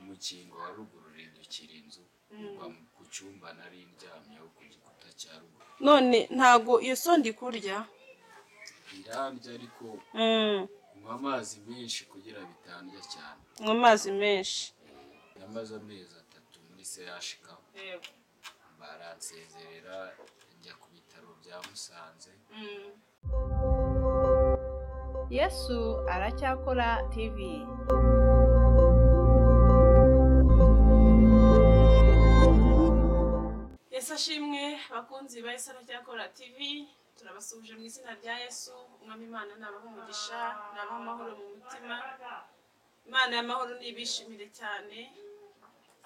rukingo wa ruguru rindukira inzu rugwa ku cyumba nari ndyamyeho ku gikuta cya ruguru none ntago iyo sonda ikurya irambye ariko Mm, nywa amazi menshi kugira bitandya cyane mu mazi menshi yamaze amezi atatu muri sehashika baransezerera njya ku bitaro bya musanze Mm. yesu aracyakora tv yesu ashimwe bakunzi ba yesu aracyakora tv turabasuhuje mu izina rya yesu umwami imana nabaha umugisha nabaha amahoro mu mutima imana y'amahoro nibishimire cyane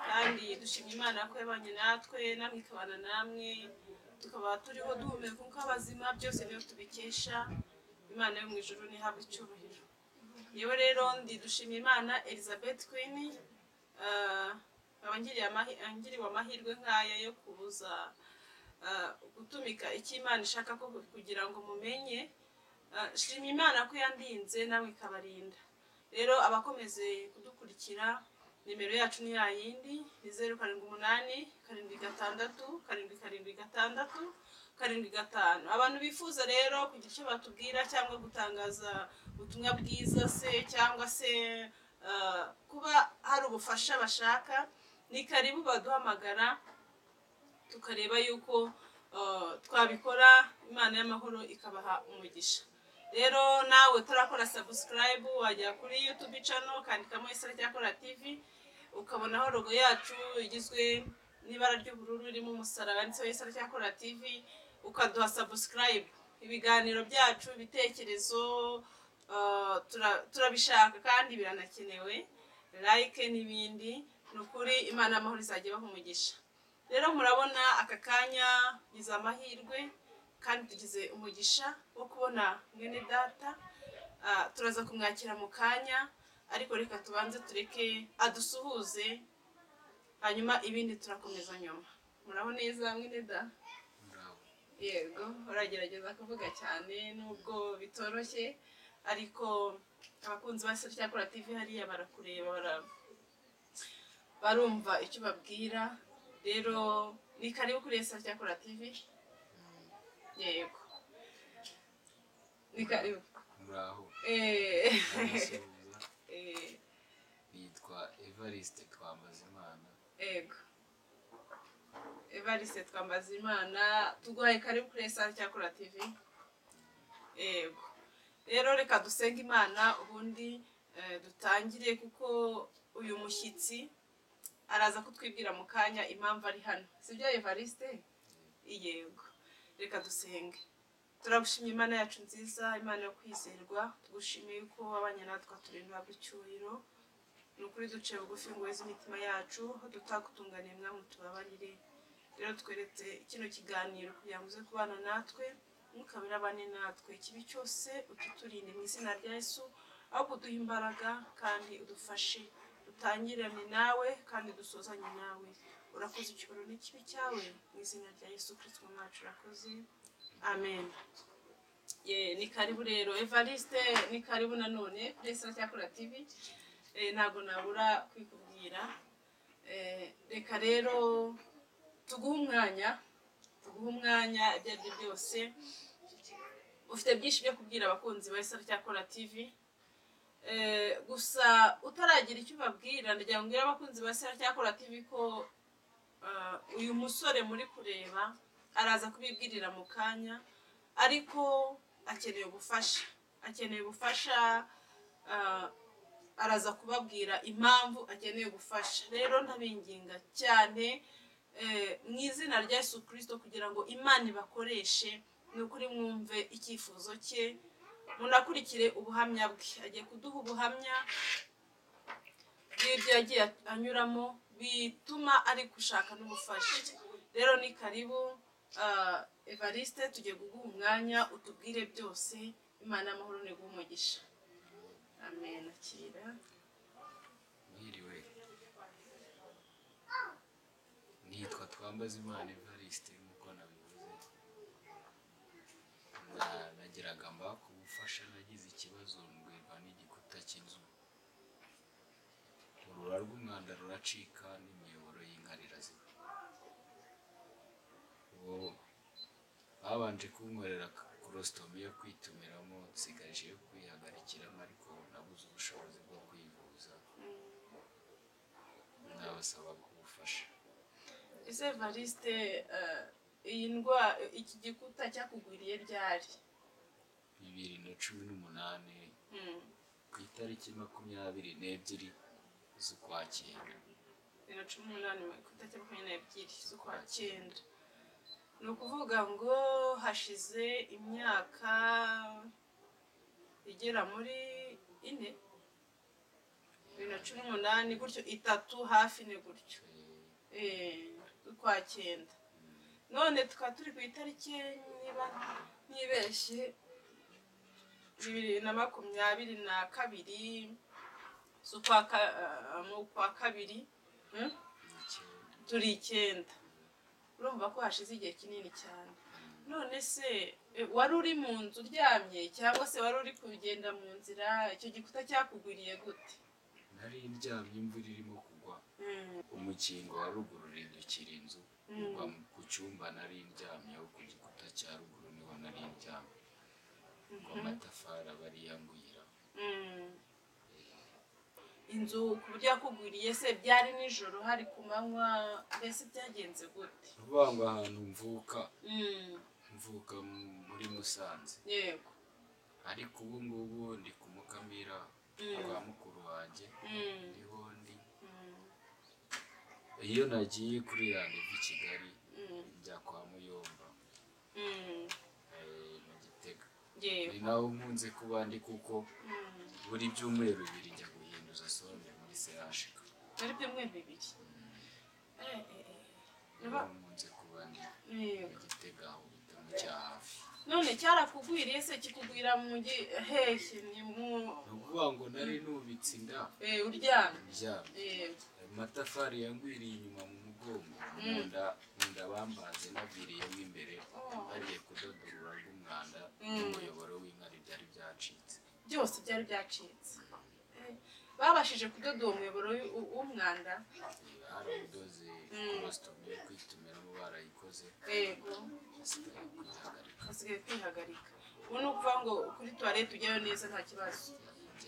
kandi dushimye imana ko yabanye natwe namwe ikabana namwe tukaba turiho duhumeka kuko abazima byose niyo tubikesha imana yo mu ijuru ntihabwe icyubahiro yewe rero ndi dushimye imana elizabeth queen ah, nkaba ngiriye amahi- ngiriwe amahirwe nk'aya yo kuza ah, gutumika icyo imana ishaka ko kugira ngo mumenye Ah, shima imana ko yandinze nawe ikabarinda rero abakomeze kudukurikira nimero yacu ni yayindi ni zeru karindwi umunani karindwi gatandatu karindwi karindwi gatandatu karindwi gatanu abantu bifuza rero kugira icyo batubwira cyangwa gutangaza ubutumwa bwiza se cyangwa se ah, kuba hari ubufasha bashaka ni karibu baduhamagara tukareba yuko uh, twabikora imana y'amahoro ikabaha umugisha rero nawe utarakora subscribe wajya kuri youtube channel ukandikamo isura cyakora tv ukabonaho logo yacu igizwe n'ibara ry'ubururu irimo umusaraba ndetse isura cyakora tv ukaduha subscribe ibiganiro byacu ibitekerezo uh, tura- turabishaka kandi biranakenewe like n'ibindi ni ukuri imana y'amahoro izajya ibaha umugisha rero murabona aka kanya biza amahirwe kandi tugize umugisha wo kubona mwene data Ah, turaza kumwakira mu kanya ariko reka tubanze tureke adusuhuze hanyuma ibindi turakomeza nyuma muraho neza mwene da muraho yego uragerageza kuvuga cyane nubwo bitoroshye ariko abakunzi ba seri cyakora tv hariya barakureba bara- barumva icyo babwira rero ni karibu kuri seri cyakora tv yego ni karibu muraho Eh, ndabasuhuza eh, nitwa evariste twambazimana yego evariste twambaza imana tuguhaye karibu kuri esari cyakora tv yego rero reka dusenge imana ubundi eh, dutangire kuko uyu mushyitsi araza kutwibwira mu kanya impamvu ari hano sibyo evariste yego reka dusenge turagushimira imana yacu nziza imana yo kwizerwa tugushimiye yuko wabanye natwe turindwa icyubahiro ni ukuri duciye bugufi ngo weze imitima yacu aho tutakutunganiye mwamwe tubabarire rero tweretse kino kiganiro kugira ngo uze kubana natwe ntukabire abane natwe ikibi cyose ukiturinde mu izina rya yesu ahubwo uduhe imbaraga kandi udufashe dutangirane nawe kandi dusuzanye nawe urakoze icyubahiro n'ikibi cyawe mu izina rya yesu kirisito mwacu urakoze amen Ye, ni karibu rero evariste ni karibu nanone kuri esara cyakora tivi Eh, ntabwo nabura kwikubwira Eh, reka rero tuguhe umwanya tuguhe umwanya ibyo ari byo byose ufite byinshi byo kubwira abakunzi ba isaro cyakora tv Eh, gusa utaragira icyo ubabwira ndagira ngo ubwire abakunzi ba isaro cyakora tv ko ah, uyu musore muri kureba araza kubibwirira mu kanya ariko akeneye ubufasha akeneye ubufasha ah, araza kubabwira impamvu akeneye gufasha rero ntabinginga cyane eh, mu izina rya yesu kirisito kugira ngo imana ibakoreshe ni ukuri mwumve icyifuzo cye munakurikire ubuhamya bwe agiye kuduha ubuhamya bw'ibyo yagiye anyuramo bituma ari gushaka n'ubufasha rero ni karibu ah, evariste tugiye kuguha umwanya utubwire byose imana y'amahoro niguha umugisha amen akira mwiriwe nitwa twambazimana evariste nk'uko nabivuze Na- nageraga mba ku bufasha nagize ikibazo ndwirwa n'igikuta cy'inzu urura rw'umwanda rura aracika n'imiyoboro y'inkari irazima uwo babanje kunkorera korositomi yo kwitumiramo nsigaje yo kwihagarikiramo ariko nabuze ubushobozi bwo kwivuza ndabasaba kubufasha ese valiste iyi ndwara iki gikuta cyakugwiriye ryari bibiri na cumi n'umunani Mm. ku itariki makumyabiri n'ebyiri z'ukwakira bibiri na cumi n'umunani ku itariki makumyabiri n'ebyiri z'ukwa cyenda ni ukuvuga ngo hashize imyaka igera muri ine bibiri na cumi n'umunani gutyo itatu hafi ni gutyo Eh, Eh, z'ukwa cyenda none tukaba turi ku itariki niba ntibeshye bibiri na makumyabiri na kabiri z'ukwa ka- ah, mu kwa kabiri hmm? n'icyenda. turi icyenda urumva ko hashize igihe kinini cyane none se e, wari uri mu nzu uryamye cyangwa se wari uri kugenda mu nzira icyo gikuta cyakugwiriye gute nari ndyamye imvura irimo kugwa umukingo wa ruguru rindukira inzu uva mu- ku cyumba nari ndyamyeho ku gikuta cya ruguru niho nari ndyamye ngo amatafari aba ariyanguyira Mm. inzu ku buryo yakugwiriye se byari nijoro hari ku manywa mbese byagenze gute ni ukuvuga ngo ahantu mvuka Mm, mvuka mu- muri musanze yego ariko ubu ngubu ndi ku mukamira Mm. kwa mukuru wanjye Mm, niho ndi mm, iyo nagiye kuri yandiva i kigali mm, njya kwa muyomba mm, eh, mu gitega yego ni naho nkunze kuba ndi kuko Mm. buri byumweru bibiri njya guhinduza sonde muri serashika ari byo mwe bibiri Eh, eh, eh. niba nkunze kuba ndi Yego. mu gitega aho bitaro cya hafi none cyarakugwiriye se kikugwira mu ngi hehe ni mu ni ukuvuga ngo nari nubitse inda eh, uryamye ndyamye Eh, ayo matafari yangwiriye inyuma mu mugongo mu nda mu nda bambaze naviriyemo imbere Oh. bagiye kudodorura rw'umwanda Mm. n'umuyoboro w'inkari byari byacitse byose byari byacitse Eh, babashije kudoda uwo muyoboro w'i- w- w'umwanda harabudoze Mm. korositomi yo kwitumiramo barayikoze yego basigaye kwihagarika basigaye kwihagarika ubu ni ukuvuga ngo kuri tuwarete ujyayo neza nta kibazo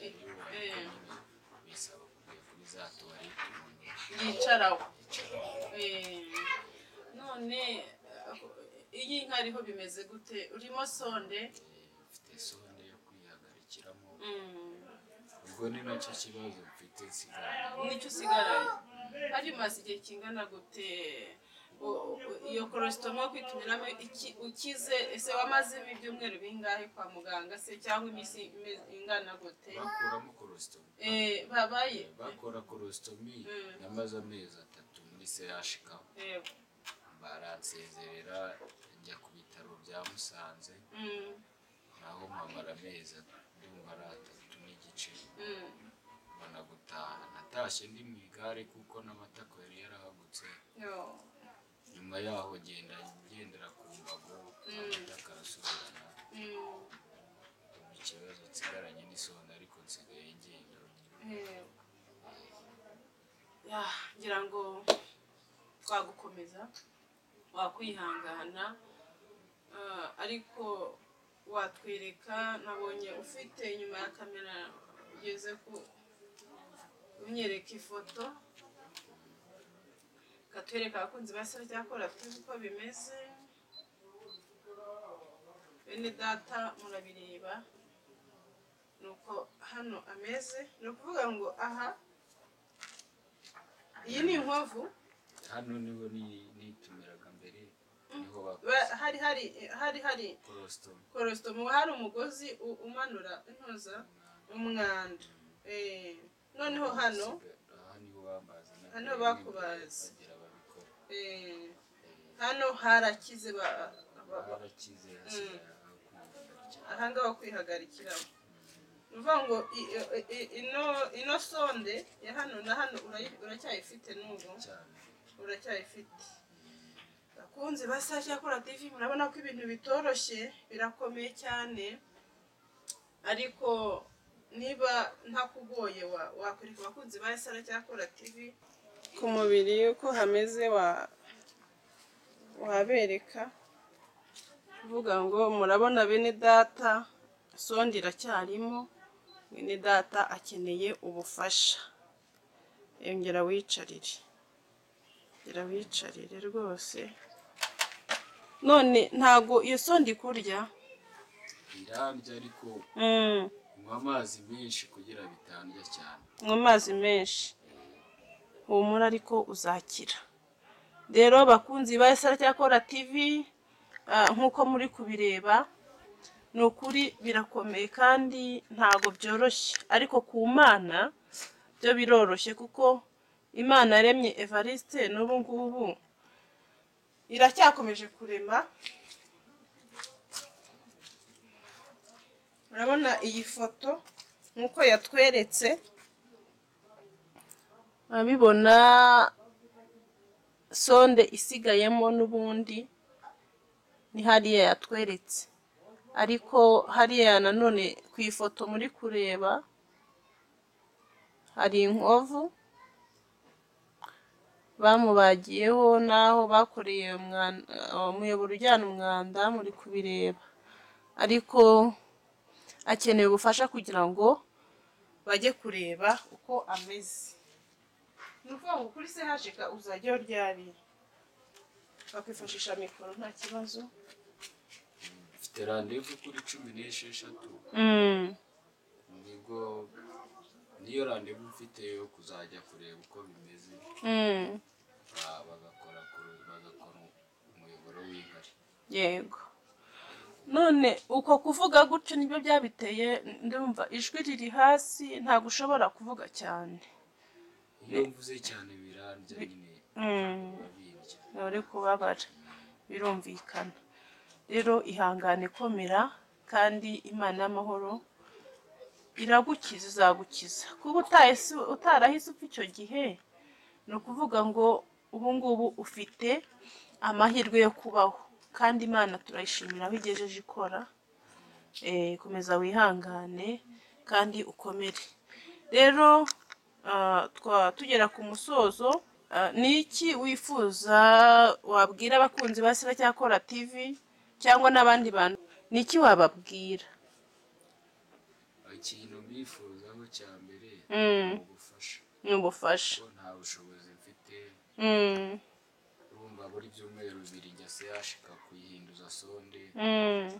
igihe Eh. rero bisaba kujya kuri za tuwarete umuntu yicaraho yicara Eh, none eh, iyi nka ariho bimeze gute urimo sonde mfite sonde yo kwihagarikiramo Mm. ubwo ni nacyo kibazo mfite nsigaranye nicyo usigaranye hari maze igihe kingana gute u- u- iyo korositomo yo kwitumiramo iki- ukize ese wamaze ibyumweru bingahe kwa muganga se cyangwa iminsi ime- ingana gute bakuramo korositomi Eh, babaye bakora korositomi Mm. namaze amezi atatu muri sehashika Yego. baransezerera njya ku bitaro bya musanze Mm, naho mpamara amezi ndumva ari atatu n'igice mm, mbona gutaha natashye ndi mu igare kuko n'amatako yari yarahagutse yo, nyuma yaho ngenda ngendera ku mbago amata akarasubirana mm, mu kibazo nsigaranye n'isonga ariko nsigaye ngenda yego. Ya, ngira ngo twagukomeza wakwihangana Ah, ariko watwereka nabonye ufite inyuma ya kamera ugeze ku unyereka ifoto katwereka abakunzi basore cyakora tuzi uko bimeze bene data murabireba ni uko hano ameze ni ukuvuga ngo aha iyi ni inkovu hano niho ni- nitumiraga mbere niho Ba- bakoze hari hari hari hari korositomi korositomo hari umugozi u- umanura intoza umwanda Eh, noneho hano aha niho bambaza na Hano mbere, bakubaze. bagira babikora eh, hano harakize ba- ba- ba- barakize hasigaye aho kwihagarikira. aha ngaha ho kwihagarikiraho ni ukuvuga ngo i- i- i- ino ino sonde ya hano na hano urayi- uracyayifite n'ubu cyane uracyayifite bakunzi basa cyakora tv murabona ko ibintu bitoroshye birakomeye cyane ariko niba ntakugoye wa- wakwereka abakunzi ba sara cyakora tv ku mubiri uko hameze wa- wabereka uvuga ngo murabona bene data sonde iracyarimo bene data akeneye ubufasha yongera wicarire yongera wicarire rwose none ntago iyo sonde ikurya irarya ariko Mm, unywa amazi menshi kugira bitandya cyane mu mazi menshi humura ariko uzakira rero bakunzi ba Kora TV ah, nk'uko muri kubireba ni ukuri birakomeye kandi ntago byoroshye ariko ku mana byo biroroshye kuko imana yaremye evariste n'ubu ngubu iracyakomeje kurema urabona iyi foto nk'uko yatweretse urabibona sonde isigayemo n'ubundi ni hariya yatweretse ariko hariya nanone ku ifoto muri kureba hari inkovu bamubagiyeho n'aho bakoreye umwan- uh, umuyoboro ujyana umwanda muri kubireba ariko akeneye ubufasha kugira ngo bajye kureba uko ameze ni ukuvuga ngo kuri sehashika uzajyaho ryari bakwifashisha mikoro nta kibazo mfite randevu kuri cumi n'esheshatu nibwo niyo randevu mfite yo kuzajya kureba uko bimeze ba- bagakora kuru- bagakora umuyoboro w'inkari yego none uko kuvuga gutyo nibyo byabiteye ndumva ijwi riri hasi ntabwo ushobora kuvuga cyane iyo mvuze cyane birarya nyine babirya ntore kubabara birumvikana rero ihangane komera kandi imana y'amahoro iragukiza izagukiza kuba utahise utarahise upfa icyo gihe ni ukuvuga ngo ubu ngubu ufite amahirwe yo kubaho kandi imana turayishimira aho igejeje ikora Eh, komeza wihangane kandi ukomere rero ah, twa- tugera ku musozo ah, ni iki wifuza wabwira abakunzi ba Kora TV cyangwa n'abandi bantu ni iki wababwira ikintu bifuzaho cya mbere Mm. ni ubufasha ni ubufasha kuko nta bushobozi mfite Mm, urumva buri byumweru bibiri njya sehashika kuyihinduza sonde mm,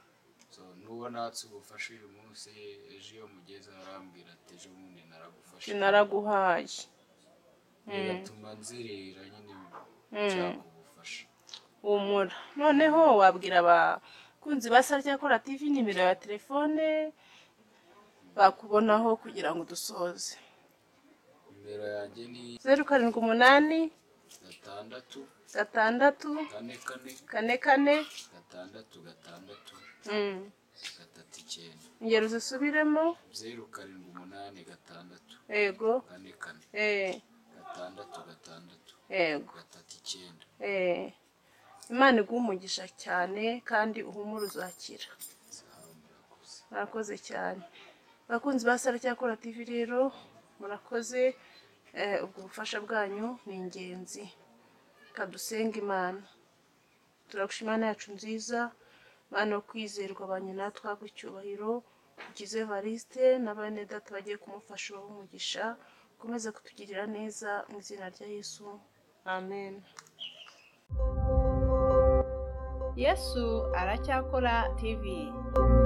so n'uwo natse ubufasha uyu munsi ejo iyo mugeze arambwira ati ejo bundi naragufasha naraguhaye bigatuma nzerera nyine Mm. nshaka ubufasha humura noneho wabwira abakunzi ba Kora TV nimero ya telefone bakubonaho kugira ngo dusoze nimero yanjye ni zeru karindwi umunani gatandatu gatandatu kane kane kane kane gatandatu gatandatu gatatu icyenda ingero zisubiremo zeru karindwi umunani gatandatu yego kane kane eh, gatandatu gatandatu yego gatatu icyenda eh. imana iguha umugisha cyane kandi uhumure uzakira zahabu murakoze murakoze cyane abakunzi ba Kora TV rero murakoze eh, ubwo bufasha bwanyu ni ingenzi kadusenga imana turagushima imana yacu nziza mana yo kwizerwa ba nyina twaguha icyubahiro ukize variste na bene data bagiye kumufasha ubahe umugisha ukomeze kutugirira neza mu izina rya yesu amen yesu aracyakora tv